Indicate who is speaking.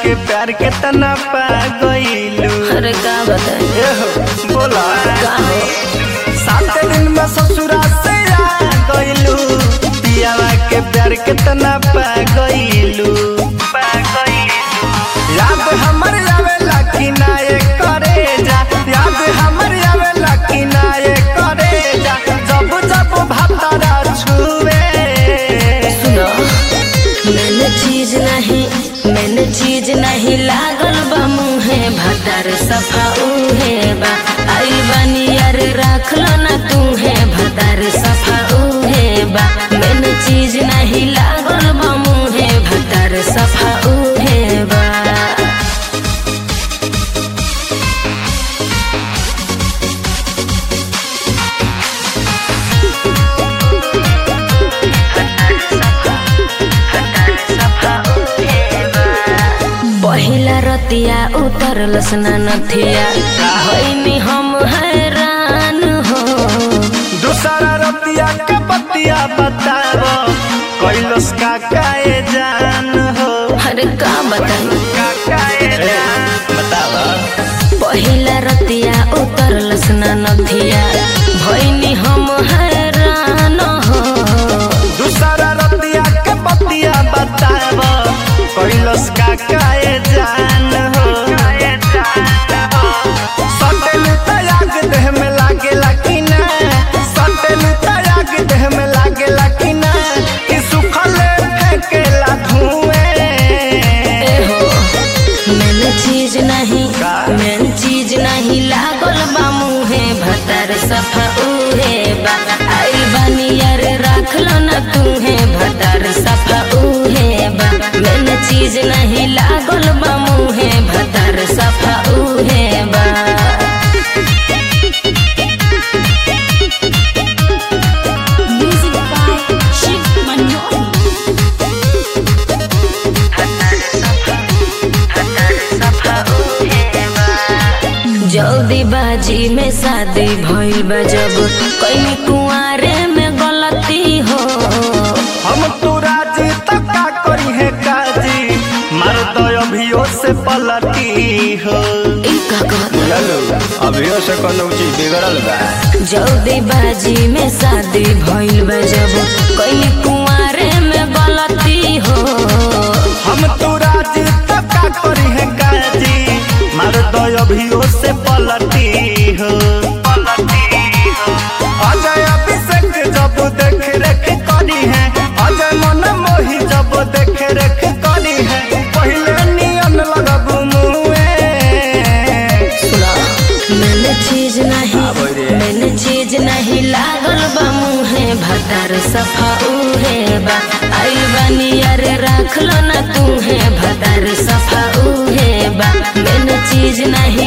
Speaker 1: के प्यार के तना पा गईलू
Speaker 2: अरे का बताई
Speaker 1: एहो बोला
Speaker 2: का हो
Speaker 1: सात दिन में ससुरा से आ गईलू पियावा के प्यार के तना पा गईलू पा गईलू याद हमर आवेला कि ना ये करे जा याद हमर आवेला कि ना ये करे जा जब जब भातारा छुए
Speaker 2: सुनो मैंने चीज नहीं मैंने चीज नहीं लागल बा मुहे भतार सफा उहे बा आई बानी यार राख लो ना तू है भतार सफा उहे बा मैंने चीज नहीं लागल बा मुहे भतार सफा उहे बा पहिला रतिया उतरल स्ना नथिया भैनी हम हैरान हो
Speaker 1: दूसरा रतिया के बतिया बताव कैलस का काए जान हो
Speaker 2: अरे का बताई
Speaker 1: का काए जान बताव
Speaker 2: पहिला रतिया उतरल स्ना नथिया भैनी हम हैरान हो
Speaker 1: दूसरा रतिया के बतिया बताव कैलस का काए जान हो सटल तयाग देह में लागेला कि ना सटल तयाग देह में लागेला कि ना कि सुखल फेंकेला धुएं
Speaker 2: ए हो मैंने चीज नहीं
Speaker 1: का?
Speaker 2: मैंने चीज नहीं लागल बा मुहे भतार सफा उहे बा आइल बानी यार राख लो ना तू है भतार सफा उहे बा मैंने चीज नहीं लागल बा मुहे भतार सफा उहे बा
Speaker 3: Music by Shiv Manoli.
Speaker 2: जल्दी बाजी में शादी भइल बा जब कहीं कुआरे में गलती हो
Speaker 1: हम तो राजी तक का करी है काजी मार दो अभियो से पलटी हो
Speaker 2: ई का कहत
Speaker 1: चलो अभियो से कोनो चीज बिगड़ल बा
Speaker 2: जल्दी बाजी में शादी भइल बा जब कहीं कुआरे में गलती हो
Speaker 1: हम तो राजी तक का करी है काजी मार दो अभियो से पलटी हो पलटी हो अजय अभिषेक जब देख रेख करी है अजय मन मोही जब देख रेख करी है पहले नियन लगब मुए
Speaker 2: सुना मैंने चीज नहीं मैंने चीज नहीं लागल बा मुहे भतार सफा उहे बा आई बानी यार राख लो ना तू है भतार सफा उहे बा मैंने चीज नहीं